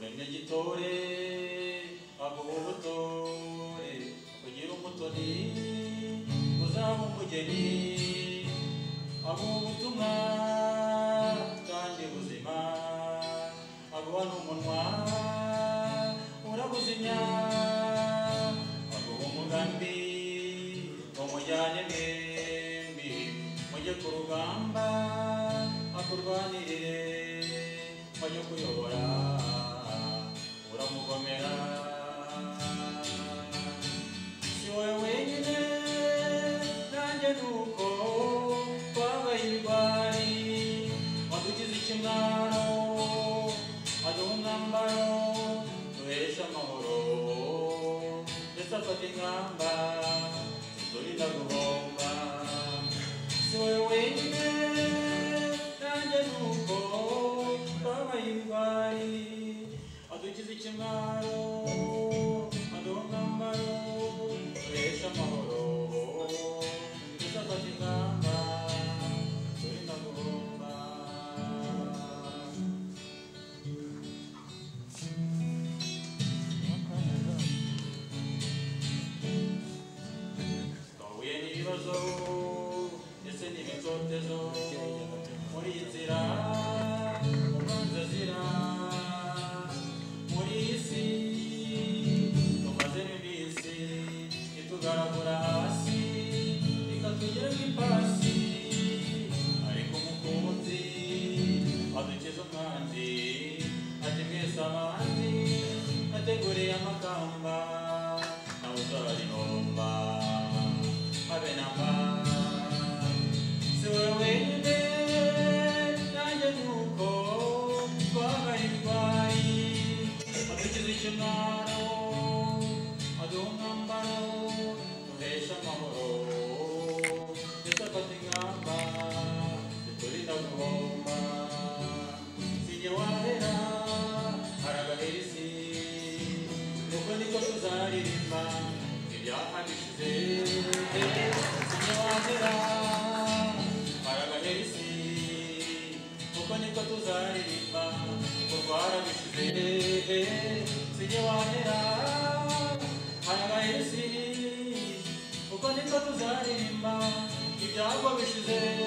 ubutore ntabwo ubutore kugira umutoni uzaba umugeni abo ubutumwa kandi buzima abo n'umunwa urabuzimya abo umugambi umujyane mwembi mujye ku rugamba akurwanirire mujye kuyobora uramugomera si wowe wenyine nanjye nuko twabaye ibigwari wadugize ikimwaro aduha umwambaro duhesha amahoro ndetse afata ingamba ziturinda guhomba si wowe wenyine nanjye nuko twabaye ibigwari wadugize ikimwaro aduha umwambaro duhesha amahoro ndetse afata ingamba ziturinda guhomba twahuye n'ibibazo ndetse n'imitotezo muri iyi nzira ubanza azira muri iyi si tumazemo iminsi itugaragura hasi ikatugeraho ipasi ariko umukunzi adukiza umwanzi ati mwese abandi nateguriye amakamba nawe uzarinumba habe namba si wowe wenyine nanjye nuko twabaye indwayi adukiza ikimwaro aduha umwambaro duhesha amahoro ndetse afata ingamba ziturinda guhomba sinjye wahera haragahera isi nuko niko tuzaririmba ibyahanishize sinjye wahera haragahera isi nuko niko tuzaririmba ngo rwarabishize sinjye wahera haragahera isi uko niko tuzaririmba ibyagwa bishize